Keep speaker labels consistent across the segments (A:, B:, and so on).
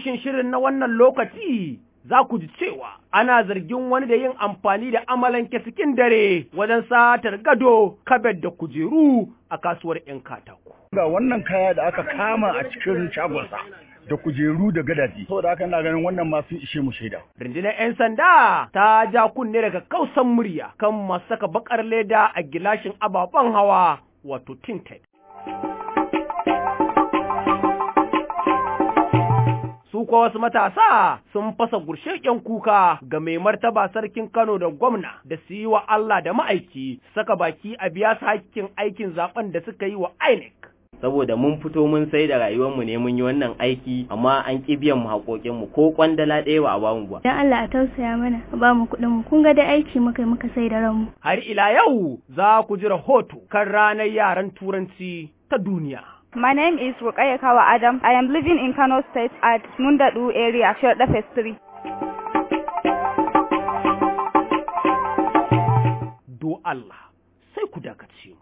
A: kunshin shirin na wannan lokaci za ku ji cewa ana zargin wani da yin amfani da amalanke cikin dare wajen satar gado, kabet da kujeru a kasuwar 'yan katako.
B: Ga wannan kaya da aka kama a cikin shagonsa da kujeru da gadaji, saboda haka ina ganin wannan ma sun ishe mu shaida.
A: Rundunar 'yan sanda ta ja kunne daga kausan murya kan masu saka bakar leda a gilashin ababen hawa wato tinted. su kuwa wasu matasa sun fasa gurshen kuka ga mai martaba sarkin Kano da gwamna da su yi wa Allah da ma'aiki saka baki a biya su hakkin aikin zaben da suka yi wa INEC.
C: saboda mun fito mun sai da rayuwarmu ne mun yi wannan aiki amma an ki biyan mu haƙoƙin mu ko kwandala ɗaya ba a bamu ba
D: dan Allah a tausaya mana a ba mu kuɗin mu kun ga da aiki muka muka sai da ranmu
A: har ila yau za ku ji rahoto kan ranar yaran turanci ta duniya
E: My name is Rukaya Kawa Adam. I am living in Kano State at Mundadu area, Sherda Phase 3.
A: Do Allah, sai ku dakace mu.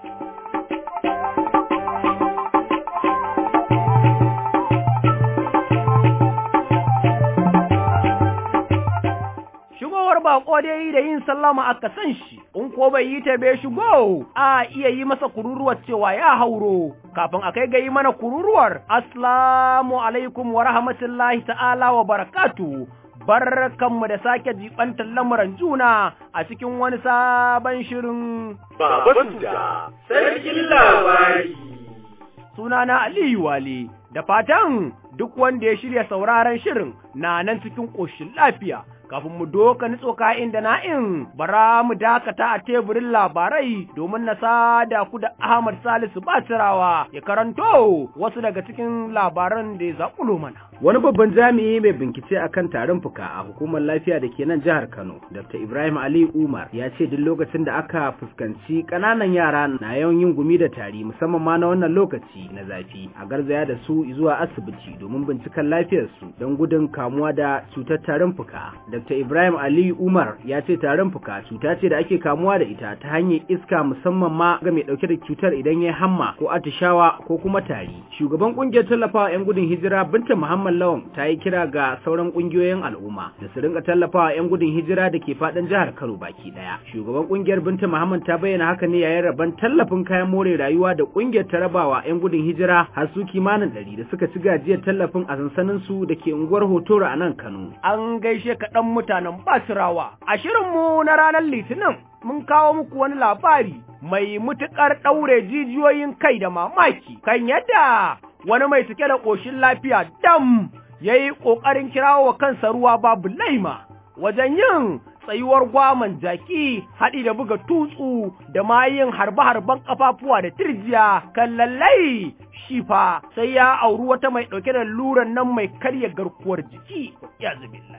A: Shigowar bako dai da yin sallama aka san shi, in ko bai yi ta bai shigo, a iya yi masa kururuwar cewa ya hauro, kafin a kai ga yi mana kururuwar, Aslamu alaikum wa rahmatullahi ta'ala wa barakatu. Barkanmu da sake jibantar lamuran juna a cikin wani sabon shirin
F: Baba Suda, sarkin labari.
A: Sunana Aliyu Wale, da fatan duk wanda ya shirya sauraron shirin na nan cikin ƙoshin lafiya. kafin mu doka nitso ka'in da na'in bara mu dakata a teburin labarai domin na sada ku da Ahmad Salisu Basirawa ya karanto wasu daga cikin labaran da ya zaƙulo mana.
G: Wani babban jami'i mai bincike akan tarin fuka a hukumar lafiya da ke nan jihar Kano, Dr. Ibrahim Ali Umar ya ce duk lokacin da aka fuskanci ƙananan yara na yawan yin gumi da tari musamman ma na wannan lokaci na zafi a garzaya da su zuwa asibiti domin binciken lafiyarsu don gudun kamuwa da cutar tarin fuka. Dr. Ibrahim Ali Umar ya ce tarin fuka cuta ce da ake kamuwa da ita ta hanyar iska musamman ma ga mai dauke da cutar idan ya hamma ko atishawa ko kuma tari. Shugaban kungiyar tallafawa 'yan gudun hijira Binta Muhammad Lawan ta yi kira ga sauran kungiyoyin al'umma da su rinka tallafawa 'yan gudun hijira da ke fadin jihar Kano baki daya. Shugaban kungiyar Binta Muhammad ta bayyana haka ne yayin rabon tallafin kayan more rayuwa da kungiyar ta rabawa 'yan gudun hijira har su kimanin ɗari da suka ci gajiyar tallafin a sansanin su da ke unguwar Hotoro a nan Kano.
A: An gaishe kaɗan mutanen Basirawa. A shirinmu na ranar Litinin mun kawo muku wani labari mai mutuƙar ɗaure jijiyoyin kai da mamaki kan yadda wani mai cike da ƙoshin lafiya dam ya yi ƙoƙarin kirawo wa kansa ruwa babu laima wajen yin tsayuwar gwaman jaki haɗi da buga tutsu da ma yin harbe-harben ƙafafuwa da tirjiya kan lallai shi fa sai ya auri wata mai ɗauke da luran nan mai karya garkuwar jiki ya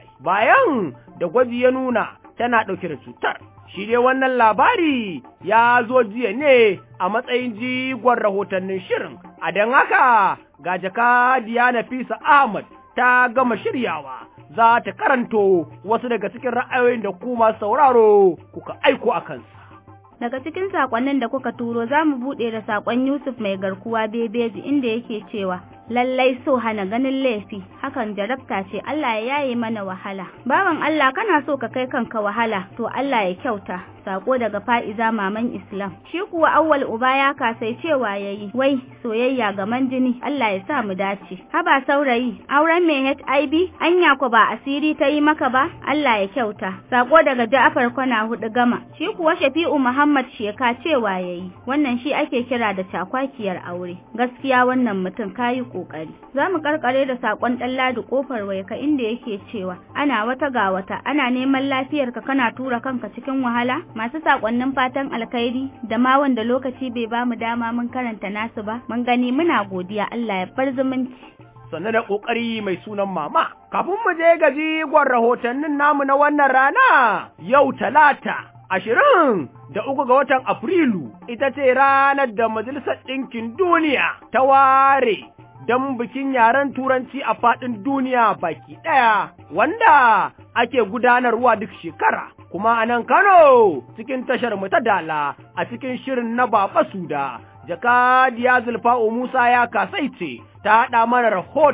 A: bayan da gwaji ya nuna tana ɗauke da cutar shi dai wannan labari ya zo jiya ne a matsayin jigon rahotannin shirin a don haka ga jaka Diana Fisa Ahmad ta gama shiryawa za ta karanto wasu daga cikin ra'ayoyin da kuma sauraro kuka aiko a kansu.
D: Daga cikin sakonnin da kuka turo za mu buɗe da sakon Yusuf mai garkuwa bebeji inda yake cewa lallai so hana ganin laifi hakan jarabta ce Allah ya yaye mana wahala bawan Allah kana so ka kai kanka wahala to Allah ya kyauta sako daga fa'iza maman Islam shi kuwa awwal uba ya kasai cewa yayi wai soyayya gaman jini Allah ya sa mu dace haba saurayi auren mai HIV anya ko ba asiri ta yi maka ba Allah ya kyauta sako daga Ja'far kwana hudu gama shi kuwa Shafi'u Muhammad Sheka cewa yayi wannan shi ake kira da cakwakiyar aure gaskiya wannan mutum kayi kokari za mu karkare da sakon dan ladi kofar waika inda yake cewa ana wata ga wata ana neman lafiyarka kana tura kanka cikin wahala masu sakonnin fatan alkhairi da ma wanda lokaci bai ba mu dama mun karanta nasu ba mun gani muna godiya Allah ya bar zumunci
A: sanne da kokari mai sunan mama kafin mu je gaji gwan rahotannin namu na wannan rana yau talata ashirin da uku ga watan Afrilu ita ce ranar da Majalisar Ɗinkin Duniya ta ware don bikin yaren Turanci a faɗin duniya baki ɗaya, wanda ake gudanarwa duk shekara. Kuma a nan Kano cikin tashar mu ta dala a cikin shirin na Baba Suda, Jakadiya Zulfa'u Musa ya kasaice ta haɗa mana rahoton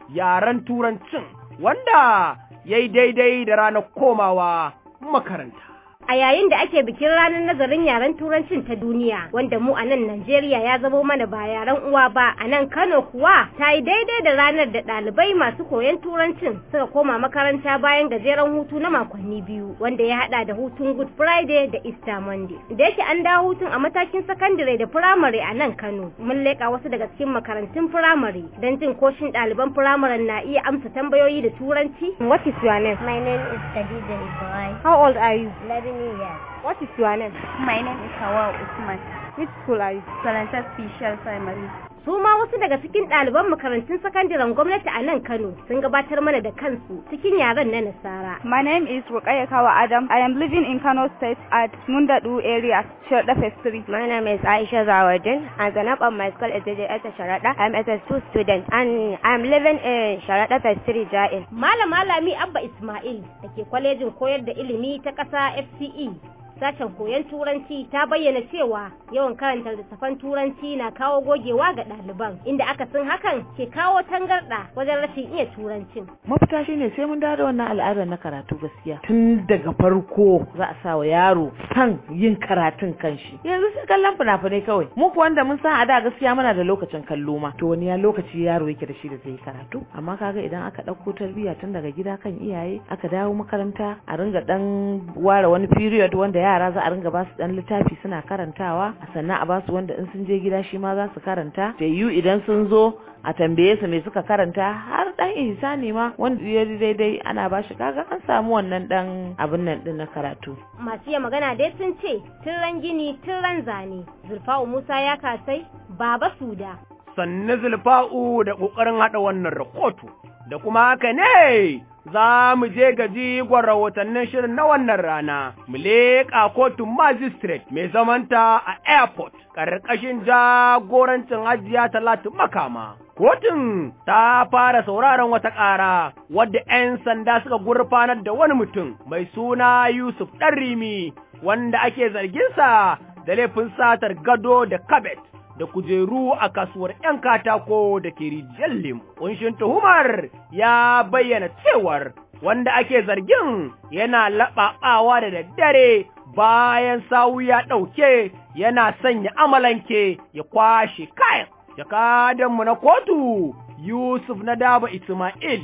A: yaren turancin wanda ya yi daidai da ranar komawa makaranta.
H: A yayin da ake bikin ranar nazarin yaren turancin ta duniya wanda mu a nan Najeriya ya zamo mana ba yaren uwa ba a nan Kano kuwa ta yi daidai da ranar da ɗalibai masu koyon turancin suka koma makaranta bayan gajeren hutu na makonni biyu wanda ya haɗa da hutun Good Friday da Easter Monday. Da yake an dawo hutun a matakin sakandare da firamare a nan Kano mun leƙa wasu daga cikin makarantun firamare don jin koshin ɗaliban firamaren na iya amsa tambayoyi da turanci. What is your name?
I: My name is Khadija Ibrahim.
H: How old are you?
I: 11 years.
H: What is your name?
I: My name is Hawa Usman.
H: Which school are you?
I: Salanta Special Primary.
H: Su ma wasu daga cikin ɗaliban makarantun sakandaren gwamnati a nan Kano sun gabatar mana da kansu cikin yaren na Nasara.
E: My name is Rukaya Kawa Adam. I am living in Kano State at Mundadu area, Sharda Phase 3.
J: My name is Aisha Zawadin and the name of my school is JJS Sharada. I am a two student and I am living in Sharada Phase 3 Jain.
H: Malama Lami Abba Ismail da ke kwalejin koyar da ilimi ta ƙasa FCE sashen koyon turanci ta bayyana cewa yawan karanta littattafan turanci na kawo gogewa ga ɗaliban inda aka sun hakan ke kawo tangarɗa wajen rashin iya turancin.
K: mafita shine sai mun dawo da wannan al'adar na karatu gaskiya tun daga farko za a sa wa yaro san yin karatun kanshi yanzu sai kallon fina-finai kawai mu kuwa wanda mun san a da gaskiya muna da lokacin kallo ma to wani ya lokaci yaro yake da shi da zai karatu amma kaga idan aka ɗauko tarbiyya tun daga gida kan iyaye aka dawo makaranta a ringa dan ware wani period wanda yara za a ringa ba su dan littafi suna karantawa sannan a ba su wanda in sun je gida shi ma za su karanta da yu idan sun zo a tambaye su me suka karanta har dan ihsani ma wanda ya daidai ana ba shi kaga an samu wannan dan abin nan din na karatu
H: Masu iya magana dai sun ce tun ran gini tun ran zane Zulfa'u Musa ya kasai Baba Suda
A: sannu zulfa'u da ƙoƙarin haɗa wannan rahoto, da kuma haka ne za mu je ga jigon rahotannin shirin na wannan rana, mu leƙa kotun magistrate mai zamanta a airport, ƙarƙashin jagorancin hajiya talatu makama. Kotun ta fara sauraron wata ƙara wadda ‘yan sanda suka gurfanar da wani mutum mai suna Yusuf Ɗarrimi wanda ake zarginsa da laifin satar gado da kabet. da kujeru a kasuwar ‘yan katako da ke rijiyar lemu. Kunshin tuhumar ya bayyana cewar wanda ake zargin yana laɓaɓawa da daddare bayan sawu ya ɗauke yana sanya amalanke ya kwashe kayan. Jakadanmu na kotu Yusuf na daba Ismail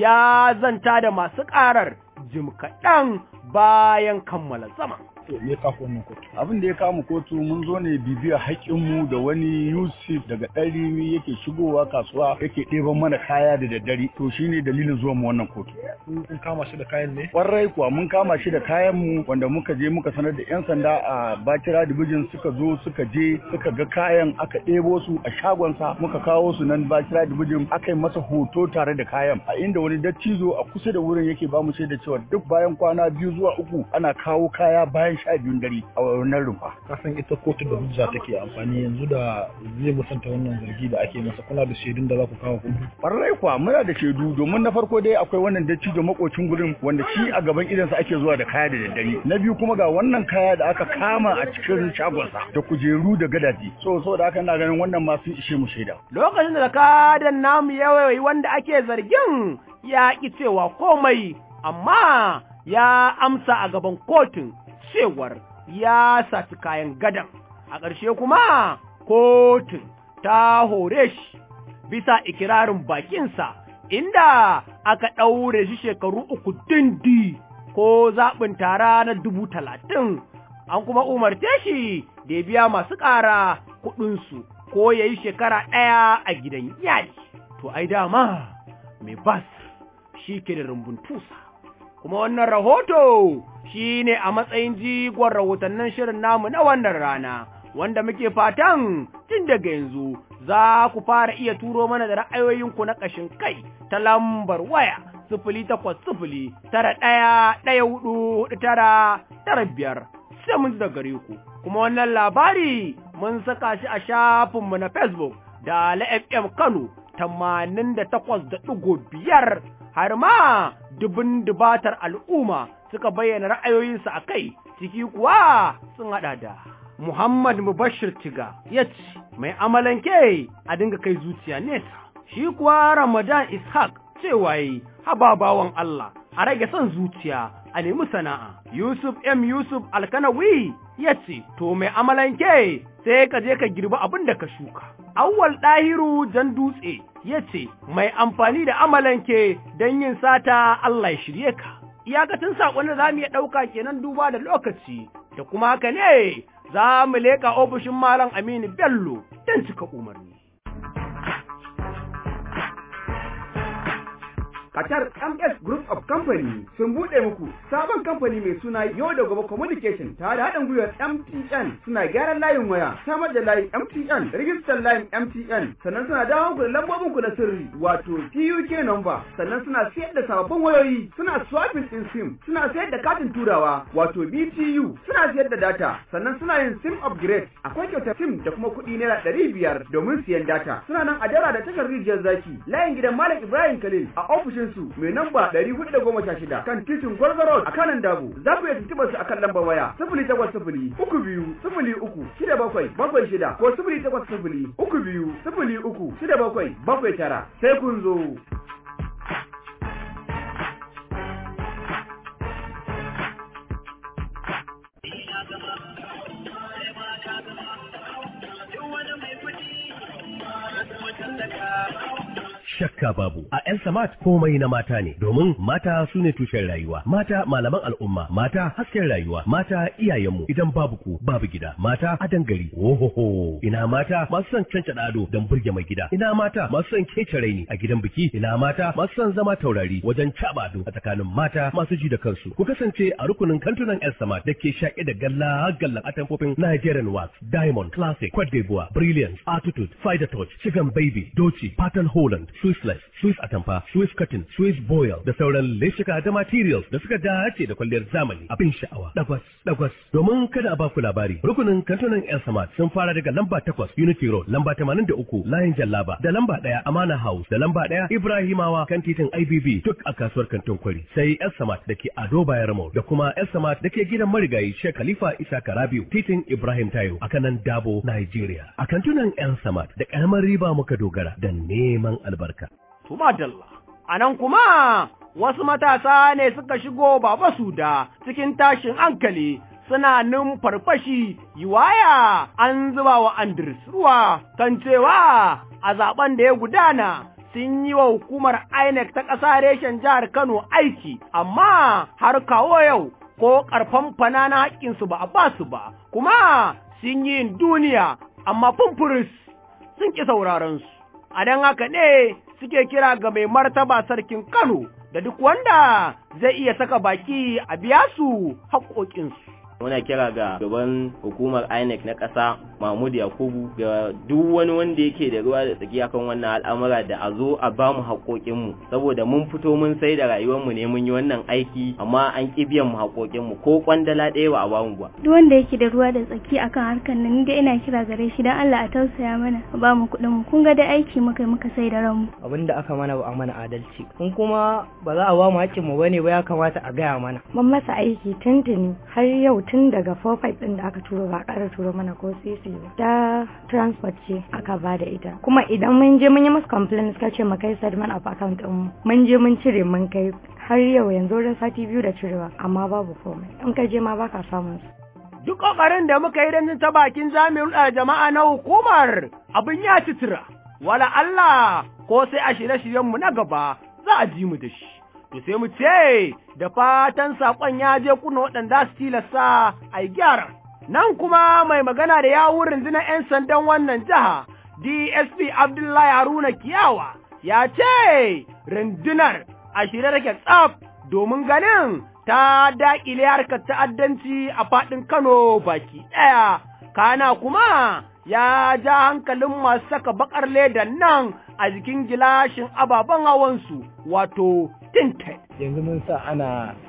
A: ya zanta da masu ƙarar jim kaɗan bayan kammala zaman.
B: me ka wannan kotu abin da ya kama kotu mun zo ne bibiya haƙƙinmu da wani Yusuf daga ɗarimi yake shigowa kasuwa yake ɗeban mana kaya da daddare to shine dalilin zuwa mu wannan kotu
L: kun kama shi da kayan ne
B: kwarai kuwa mun kama shi da kayan mu wanda muka je muka sanar da yan sanda a Bakira Division suka zo suka je suka ga kayan aka ɗebo su a shagonsa muka kawo su nan Bakira Division aka yi masa hoto tare da kayan a inda wani dattijo a kusa da wurin yake ba mu shaida cewa duk bayan kwana biyu zuwa uku ana kawo kaya bayan sha biyun dare a wannan rumfa.
L: Kasan ita kotu da hujja take amfani yanzu da zai musanta wannan zargi da ake masa kuna da shaidun da za ku kawo kotu.
B: Ƙwarai kuwa muna da shaidu domin na farko dai akwai wannan dattijo makocin gurin wanda shi a gaban idansa ake zuwa da kaya da daddare. Na biyu kuma ga wannan kaya da aka kama a cikin shagonsa da kujeru da gadaji. So so da haka ina ganin wannan ma sun ishe mu shaida.
A: Lokacin da kadan namu yawai wanda ake zargin ya ƙi cewa komai amma ya amsa a gaban kotun cewar ya saci kayan gadan a ƙarshe kuma kotun ta hore shi bisa ikirarin bakinsa inda aka ɗaure shi shekaru uku dindi ko zaɓin tara na dubu talatin an kuma umarce shi da ya biya masu ƙara kuɗinsu ko ya yi shekara ɗaya a gidan yari to ai dama mai bas shi ke da rumbun tusa kuma wannan rahoto shi ne a matsayin jigon rahotannin shirin namu na wannan rana, wanda muke fatan tun daga yanzu za ku fara iya turo mana da ra'ayoyinku na ƙashin kai ta lambar waya sifili takwas sifili tara ɗaya ɗaya hudu hudu tara tara biyar sai mun da gare ku. Kuma wannan labari mun saka shi a shafinmu na Facebook da la FM Kano tamanin da takwas da ɗigo biyar har ma dubin dubatar al'umma suka bayyana ra'ayoyinsu a kai, ciki kuwa sun haɗa da Muhammad Mubashir Tiga ya ce, Mai amalanke a dinga kai zuciya nesa, Shi kuwa Ramadan Ishaq cewa yi haba bawan Allah a rage son zuciya a nemi sana'a. Yusuf M. Yusuf Alkanawi ya ce, To mai amalanke sai ka je ka girbi abin da ka shuka. Awwal ɗahiru jan dutse ya ce, Mai amfani da amalanke don yin sata Allah ya shirye ka. Iyakacin saƙon da za mu iya ɗauka kenan duba da lokaci, da kuma haka ne za mu leƙa ofishin Malam Aminu Bello don cika umarni.
M: Qatar MS Group of Company sun buɗe muku sabon kamfani mai suna Yau da Gobe Communication tare da haɗin gwiwar MTN suna gyaran layin waya, samar da layin MTN, rijistar layin MTN, sannan suna dawo ku da lambobin ku na sirri wato TUK number, sannan suna sayar da sababbin wayoyi, suna swapping din SIM, suna sayar da katin turawa wato BTU, suna sayar da data, sannan suna yin SIM upgrade, akwai kyautar SIM da kuma kuɗi naira ɗari biyar domin siyan data. Suna nan a dara da takar rijiyar zaki, layin gidan Malam Ibrahim Khalil a ofishin su mai namba 416 kan titin Gwargwaro a kanan Dabo. Za ku iya tuntuɓar su akan lambar waya 0800 uku biyu sifili uku shida bakwai bakwai shida ko sifili takwas sifili uku biyu sifili uku shida bakwai bakwai tara sai kun zo.
N: shakka babu a yan samat komai na mata ne domin mata su ne tushen rayuwa mata malaman al'umma mata hasken rayuwa mata iyayenmu idan babu ku babu gida mata adan gari ohoho ina mata masu son canca ado don burge mai gida ina mata masu son kece raini a gidan biki ina mata masu son zama taurari wajen caba ado a tsakanin mata masu ji da kansu ku kasance a rukunin kantunan yan samat da ke shaƙe da galla gallan atamfofin Nigerian wax diamond classic Cote d'Ivoire brilliance attitude fighter touch chicken baby doci pattern holland Swissless, Swiss Atamfa, Swiss Cotton, Swiss Boil da sauran leshika da materials da suka dace da kwalliyar zamani abin sha'awa. Dagwas, dagwas. Domin kada a baku labari, rukunin kantunan El Samad sun fara daga lamba takwas Unity Road, lamba tamanin da uku Layin Jallaba, da lamba ɗaya Amana House, da lamba ɗaya Ibrahimawa kan titin IBB duk a kasuwar kantin kwari. Sai El Samad da ke Ado Bayarmo da kuma El Samad da ke gidan marigayi Sheikh Khalifa Isa Karabiu, titin Ibrahim Tayo a kanan Dabo, Nigeria. A kantunan El Samad da ƙaramar riba muka dogara da neman albarka.
A: Tumadalla. A nan kuma wasu matasa ne suka shigo baba su da cikin tashin hankali suna numfarfashi yiwaya an zuba wa Andres ruwa kan cewa a zaben da ya gudana sun yi wa hukumar INEC ta ƙasa reshen jihar Kano aiki, amma har kawo yau ko ƙarfan fana na haƙƙinsu ba a ba su ba, kuma sun yi duniya, amma fumfuris sun ƙi sauraron su. A don haka ne suke kira ga mai martaba sarkin Kano da duk wanda zai iya saka baki a biya su haƙoƙinsu.
C: muna kira ga gaban hukumar INEC na ƙasa Mahmud Yakubu ga duk wani wanda yake da ruwa da tsaki akan wannan al'amura da a zo a ba mu haƙoƙinmu saboda mun fito mun sai da rayuwarmu ne mun yi wannan aiki amma an ƙi biyan mu haƙoƙinmu ko kwandala ɗaya ba a ba mu ba.
O: Duk wanda yake da ruwa da tsaki akan harkar nan da ina kira gare shi dan Allah a tausaya mana a ba mu kuɗin mu kun ga da aiki muka muka sai da ranmu.
P: Abin da aka mana ba a mana adalci kun kuma ba za a ba mu haƙƙin mu bane ba ya kamata a gaya mana.
Q: Mun masa aiki tuntuni har yau tun daga 45 din da aka turo ba a ƙara turo mana ko sisi ba ta transport ce aka ba da ita kuma idan mun je mun yi musu complaint suka ce mu kai settlement of account din mu mun je mun cire mun kai har yau yanzu wurin sati biyu da cirewa amma babu komai in ka je ma baka samun su
A: Duk ƙoƙarin da muka yi don ta bakin jami'in da jama'a na hukumar abin ya ci tura, wala Allah ko sai a shirye-shiryenmu na gaba za a ji mu da shi. to sai mu ce da fatan saƙon ya je kuna waɗanda su tilasta a yi gyara. Nan kuma mai magana da yawun rundunar 'yan sandan wannan jiha, DSP Abdullahi Haruna Kiyawa, ya ce rundunar a shirye take tsaf domin ganin ta daƙile harkar ta'addanci a faɗin Kano baki ɗaya. Kana kuma ya ja hankalin masu saka bakar ledan nan a jikin gilashin ababen hawansu wato tinted.
L: Yanzu mun sa ana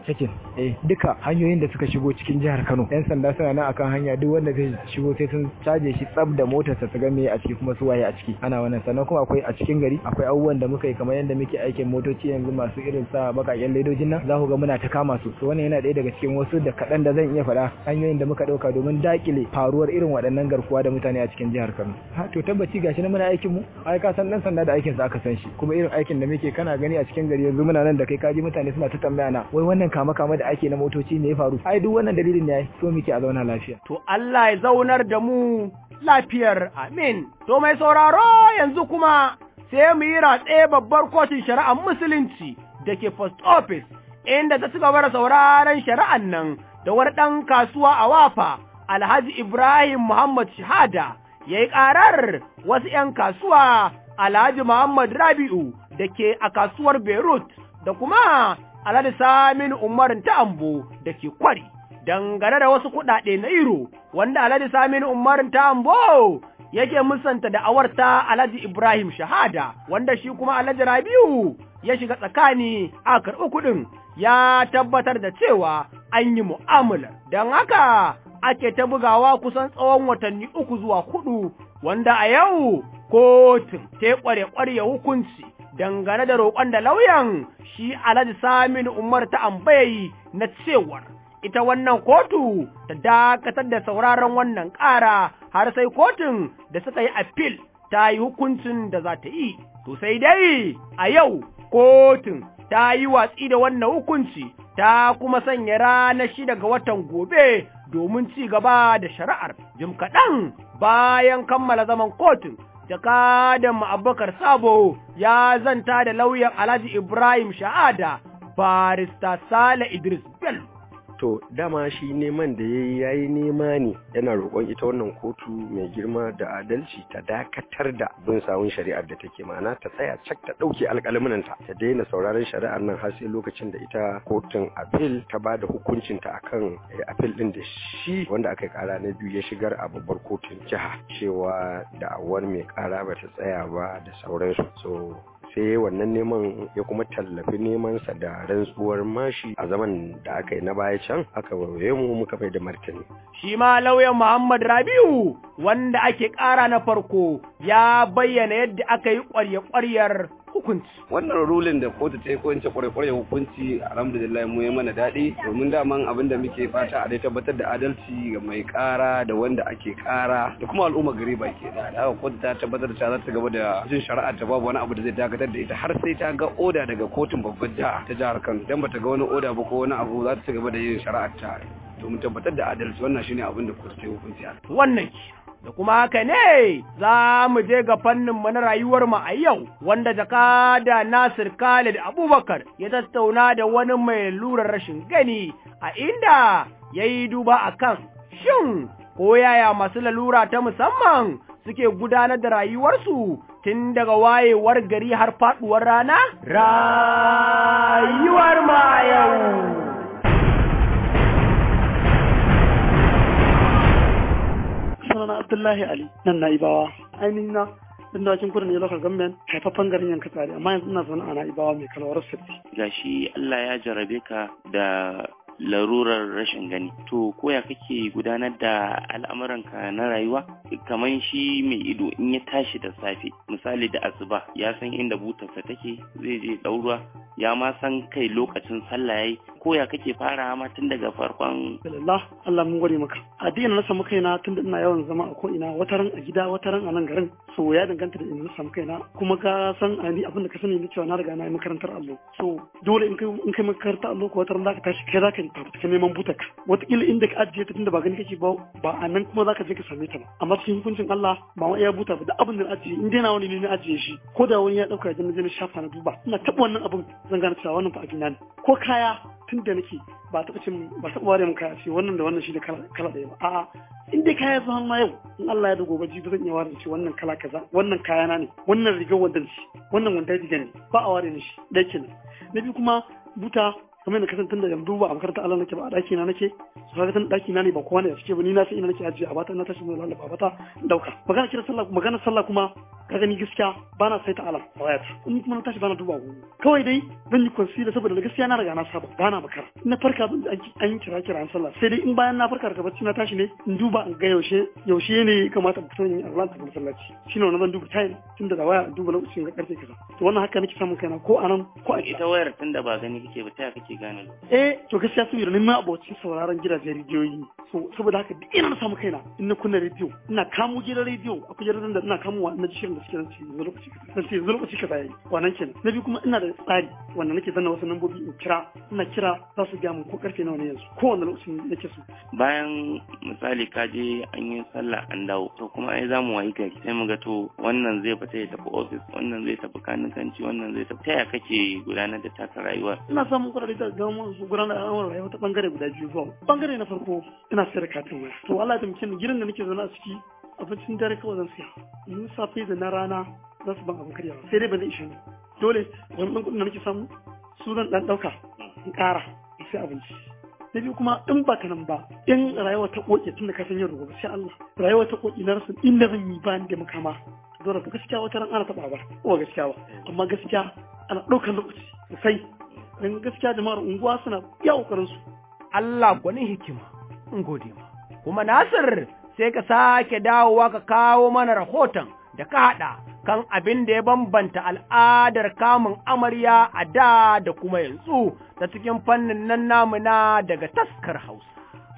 R: cikin eh duka hanyoyin da suka shigo cikin jihar Kano yan sanda suna nan akan hanya duk wanda zai shigo sai sun caje shi tsab da motarsa su ga me a ciki kuma su waye a ciki ana wannan sannan kuma akwai a cikin gari akwai abubuwan da muka yi kamar yadda muke aikin motoci yanzu masu irin sa bakaken ledojin nan za ku ga muna ta kama su to wannan yana ɗaya daga cikin wasu da kaɗan da zan iya faɗa hanyoyin da muka ɗauka domin dakile faruwar irin waɗannan garkuwa da mutane a cikin jihar Kano ha to tabbaci gashi na muna aikin mu ai ka san dan sanda da aikin sa aka san shi kuma irin aikin da muke kana gani a cikin gari yanzu muna nan da kai kaji mutane suna ta tambaya na wai wannan kama kama da ake na motoci me ya faru ai duk wannan dalilin ne ai so muke a zauna lafiya
A: to Allah ya zaunar da mu lafiyar amin to mai sauraro yanzu kuma sai mu yi ratse babbar kotun shari'ar musulunci da ke post office inda ta ci gaba da sauraron shari'an nan da wani ɗan kasuwa a wafa alhaji ibrahim muhammad shahada ya yi ƙarar wasu ‘yan kasuwa alhaji muhammad rabi'u da ke a kasuwar beirut da kuma alhaji saminu umarin ta'ambo da ke kwari dangane da wasu kuɗaɗe na iro wanda alhaji saminu umarin ta'ambo yake musanta da awarta Alhaji Ibrahim Shahada wanda shi kuma Alhaji Rabiu ya shiga tsakani a karɓi kuɗin ya tabbatar da cewa an yi mu'amala don haka ake ta bugawa kusan tsawon watanni uku zuwa hudu wanda a yau kotun ta kware kware hukunci dangane da roƙon da lauyan shi Alhaji Saminu Umar ta ambayi na cewar ita wannan kotu ta dakatar da sauraron wannan ƙara har sai kotun da suka yi appeal ta yi hukuncin da za ta yi. To sai dai a yau kotun ta yi watsi da wannan hukunci ta kuma sanya ranar shida ga watan gobe domin ci gaba da shari'ar. Jim kaɗan bayan kammala zaman kotun jakadan Abubakar Sabo ya zanta da lauyan Alhaji Ibrahim Sha'ada barista Sale Idris Bello.
S: to dama shi neman da ya yi ya yi nema ne yana roƙon ita wannan kotu mai girma da adalci ta dakatar da bin sawun shari'ar da take ma'ana ta tsaya cak ta ɗauke alƙalminanta ta daina sauraron shari'ar nan har sai lokacin da ita kotun apil ta ba da hukuncinta akan apil ɗin da shi wanda aka ƙara na biyu ya shigar a babbar kotun jiha cewa da'awar mai ƙara ba ta tsaya ba da sauransu so sai wannan neman ya kuma tallafi nemansa da rantsuwar mashi a zaman da aka yi na baya can aka waye mu muka bai da martani.
A: Shi ma lauyan Muhammad Rabiu wanda ake ƙara na farko ya bayyana yadda aka yi ƙwarya-ƙwaryar hukunci.
T: Wannan rulin da kotu ta yi ko in ce ƙwarya-ƙwarya hukunci alhamdulillah mu ya mana daɗi domin daman abin da muke fata a dai tabbatar da adalci ga mai ƙara da wanda ake ƙara da kuma al'umma gari baki da haka kotu ta tabbatar da ta za ta gaba da jin shari'a ta babu wani abu da zai dakatar da ita har sai ta ga oda daga kotun babban jiha ta jihar Kano dan bata ga wani oda ba ko wani abu za ta ci gaba da yin shari'ar ta domin tabbatar da adalci wannan shine abin da kotu ta yi hukunci
A: Wannan da kuma haka ne za mu je ga fannin mu na rayuwar mu a yau wanda jakada Nasir Khalid Abubakar ya tattauna da wani mai lurar rashin gani a inda ya yi duba akan shin ko yaya masu lalura ta musamman suke gudanar da rayuwarsu tun daga wayewar gari har faduwar rana? Rayuwar ma yau.
U: sunana Abdullahi Ali nan na Ibawa ainihin na din da kudu ne local government haifaffen garin yanka tsari amma yanzu ina zaune a na Ibawa mai kalwar sirri
V: gashi Allah ya jarabe ka da larurar rashin gani to koya kake gudanar da al'amuranka na rayuwa kamar shi mai ido in ya tashi da safe misali da asuba ya san inda butarsa take zai je ɗauruwa ya ma san kai lokacin sallah yayi koya kake fara ma tun daga farkon
U: Alhamdulillah Allah mun gode maka addinin na samu kaina tun da ina yawan zama a ko ina wataran a gida wataran a nan garin so ya danganta da inda na samu kaina kuma ka san a ni abin da ka sani ni cewa na riga na yi makarantar allo so dole in kai in kai makarantar allo ko wataran zaka tashi kai zaka ka neman butak wataƙila inda ka ajiye ta tunda ba gani kake ba ba a nan kuma zaka je ka same ta ba amma cikin hukuncin Allah ba ma iya buta ba da abin da na ajiye in dai na wani ne na ajiye shi ko da wani ya dauka ya je na shafa na duba ina taɓa wannan abin zan gane cewa wannan fa a gina ne ko kaya tun da nake ba taɓa cin ba taɓa ware mun kaya ce wannan da wannan shi da kala ɗaya ba a'a in dai kaya zama ma yau in Allah ya da gobe jibi zan iya ware ce wannan kala kaza wannan kaya na ne wannan rigar wandan shi wannan wanda riga ne ba a ware ni shi ɗaya kenan na biyu kuma buta kamar yadda kasan tunda yanzu ba a makarantar Allah nake ba a ɗaki na nake su kaga tun ɗaki na ne ba kowa ne a cike ba ni na san ina nake ajiye a bata na tashi mai lalaba bata dauka magana kira sallah magana sallah kuma ka gani gaskiya ba na saita alam a wayata in kuma na tashi ba na duba agogo kawai dai zan yi concealer saboda da gaskiya na riga na saba ba na makara na farka zan an yi kira kira an sallah sai dai in bayan na farka daga bacci na tashi ne in duba in ga yaushe yaushe ne ya kamata in fito in yi Allah ta masallaci shine wannan zan duba time tun da waya in duba lokacin ga karfe kaza to wannan haka nake samun kaina ko anan ko a
V: ita wayar tunda ba gani kake ba ta kake gane
U: eh to gaskiya saboda ni ma abocin sauraron gidajen rediyoyi so saboda haka duk ina na samu kaina in na kunna rediyo ina kamo gidan rediyo akwai gidan da ina kamo wa na ji shirin da suke nan ce yanzu lokaci kaza ce yanzu lokaci kaza yayi wannan kenan na biyu kuma ina da tsari wanda nake zanna wasu lambobi in kira ina kira za su gaya mun ko karfe nawa ne yanzu ko wanda lokacin nake so
V: bayan misali ka je an yi sallah an dawo to kuma ai zamu wayi gari sai mu ga to wannan zai fita ya tafi office wannan zai tafi kanikanci wannan zai tafi taya kake gudanar da taka rayuwa
U: ina samun kuɗaɗe da gama su gudanar da al'amuran rayuwa ta bangare guda biyu zuwa bangare na farko ina sayar da katin waya to Allah ya taimake ni gidan da nake zaune a ciki abincin dare kawai zan siya in safe da na rana za su ban abin karyawa sai dai ba zai ishe ni dole wani ɗan kuɗin da nake samu su zan ɗan ɗauka in ƙara in sai abinci na biyu kuma in ba ka nan ba in rayuwa ta ƙoƙe tun da ka san yin gobe sai Allah rayuwa ta ƙoƙe na rasa inda zan yi ba ni da makama dole ba gaskiya wata ran ana taɓa ba ko gaskiya ba amma gaskiya ana ɗaukar lokaci sosai don gaskiya jama'ar unguwa suna iya ƙoƙarin su
A: Allah gwanin hikima in gode ma kuma Nasir sai ka sake dawowa ka kawo mana rahoton da ka haɗa kan abin da ya bambanta al'adar kamun amarya a da da kuma yanzu ta cikin fannin nan namuna daga taskar Hausa.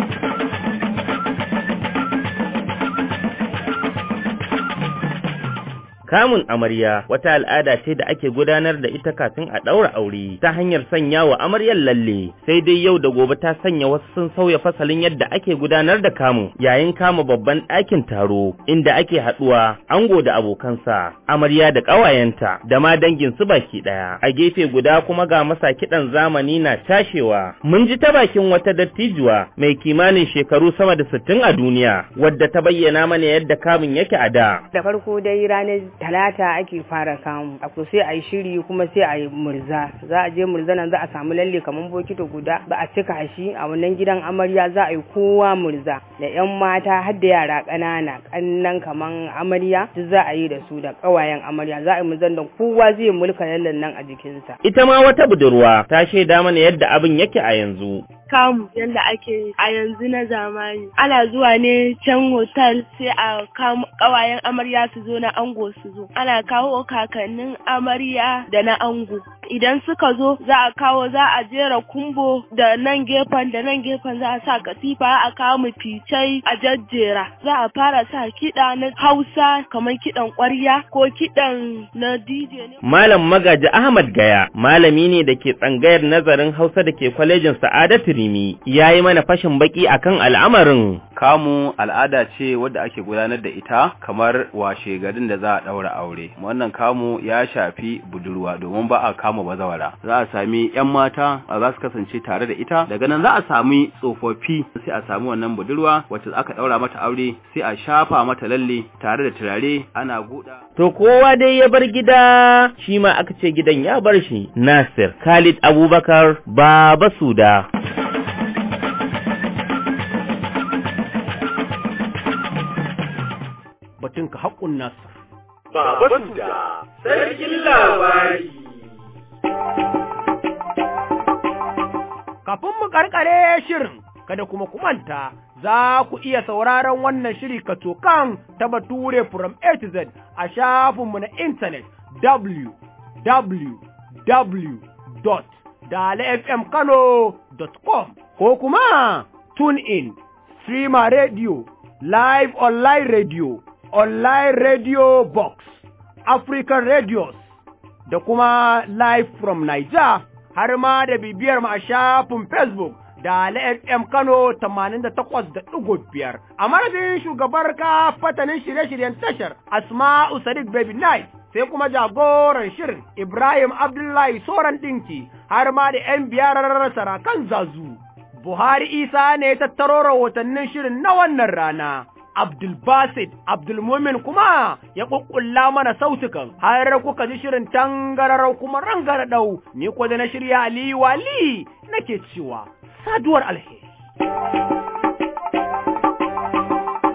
V: Kamun amarya wata al'ada ce da ake gudanar da ita kafin a ɗaura aure ta hanyar sanya wa amaryar lalle sai dai yau da gobe ta sanya wasu sun sauya fasalin yadda ake gudanar da kamu yayin kama babban ɗakin taro inda ake haɗuwa ango da abokansa amarya da ƙawayenta da ma dangin su baki ɗaya a gefe guda kuma ga masa kiɗan zamani na tashewa mun ji ta bakin wata dattijuwa mai kimanin shekaru sama da sittin a duniya wadda ta bayyana mana yadda kamun yake a da
F: da farko dai ranar talata ake fara kamu ako sai a yi shiri kuma sai a yi murza za a je murza nan za a samu lalle kamar bokito guda ba a cika shi a wannan gidan amarya za a yi kowa murza da yan mata har da yara ƙanana ƙannan kaman amarya duk za a yi da su da ƙawayen amarya za a yi murzan da kowa zai mulka lallen nan a jikinsa
V: ita ma wata budurwa ta shaida mana yadda abin yake a yanzu
G: kamu yadda ake a yanzu na zamani ana zuwa ne can hotel sai a kawayen amarya su zo na ango su zo ana kawo kakannin amarya da na ango idan suka zo za a kawo za a jera kumbo da nan gefen da nan gefen za a sa katifa a kawo mu ficai a jajjera za a fara sa kiɗa na hausa kamar kiɗan ƙwarya ko kiɗan na dj ne
V: malam magaji ahmad gaya malami ne da ke tsangayar nazarin hausa da ke kwalejin sa'adatu rimi ya yi mana fashin baki akan al'amarin
W: kamu al'ada ce wadda ake gudanar da ita kamar washe garin da za a ɗaura aure wannan kamu ya shafi budurwa domin ba a kama bazawara za a sami yan mata za su kasance tare da ita daga nan za a sami tsofaffi sai a sami wannan budurwa wacce aka ɗaura mata aure sai a shafa mata lalle tare da turare ana guda
V: to kowa dai ya bar gida shi ma aka ce gidan ya bar shi Nasir Khalid Abubakar Baba Suda
A: batun ka haƙun Nasir
X: Baba Suda sarkin labari
A: Kafin mu karkare shirin, kada kuma kumanta za ku iya sauraron wannan shiri katokan ta Bature from A to Z a shafinmu na intanet www.dalafmkano.com ko kuma tune in, streamer radio, live online radio, online radio box, African radios da kuma live from Niger. har ma da bibiyar mu a shafin Facebook da FM Kano 88.5 a madadin shugabar ka fatanin shirye-shiryen tashar Asma'u Sadiq Baby Night sai kuma jagoran shirin Ibrahim Abdullahi Soran Dinki har ma da ‘yan biyar sarakan zazu. Buhari Isa ne ya tattaro rahotannin shirin na wannan rana. Abdulbasid Abdulmumin kuma ya kukkulla mana sautukan har kuka ji shirin tangararau kuma rangaradau ni ko da na shirya Ali Wali nake cewa saduwar alheri